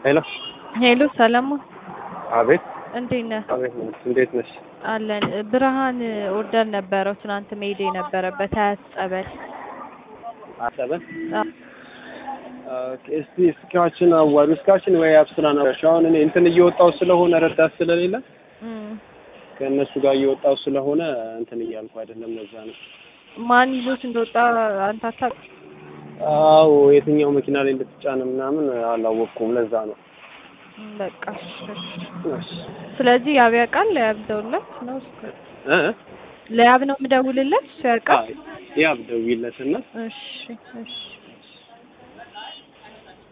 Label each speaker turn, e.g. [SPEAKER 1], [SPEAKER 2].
[SPEAKER 1] ሄሎ
[SPEAKER 2] ሄሎ ሰላም
[SPEAKER 1] አቤት
[SPEAKER 2] እንዴት ነህ?
[SPEAKER 1] አቤት እንዴት ነሽ?
[SPEAKER 2] አለን። ብርሃን ኦርደር ነበረው ትናንት መሄድ የነበረበት ሀያት ጸበል።
[SPEAKER 1] አሰበን
[SPEAKER 2] አዎ።
[SPEAKER 1] ኦኬ፣ እስቲ እስካችን አዋሪ እስካችን ወይ አብስራ ነው አሁን እኔ እንትን እየወጣው ስለሆነ ረዳት ስለሌለ
[SPEAKER 2] እም፣
[SPEAKER 1] ከእነሱ ጋር እየወጣው ስለሆነ እንትን እያልኩ አይደለም። ለዛ ነው።
[SPEAKER 2] ማን ይዞት እንደወጣ አንተ አታውቅም?
[SPEAKER 1] አዎ የትኛው መኪና ላይ እንደተጫነ ምናምን አላወቅኩም። ለዛ ነው።
[SPEAKER 2] እም፣ በቃ እሺ፣ እሺ።
[SPEAKER 1] እሺ
[SPEAKER 2] ስለዚህ ያብ ያውቃል። ለያብ ደውልለት ነው እስከ
[SPEAKER 1] እ
[SPEAKER 2] ለያብ ነው የምደውልለት እሱ ያውቃል።
[SPEAKER 1] አይ ያብ ደውይለትና
[SPEAKER 2] እሺ፣ እሺ።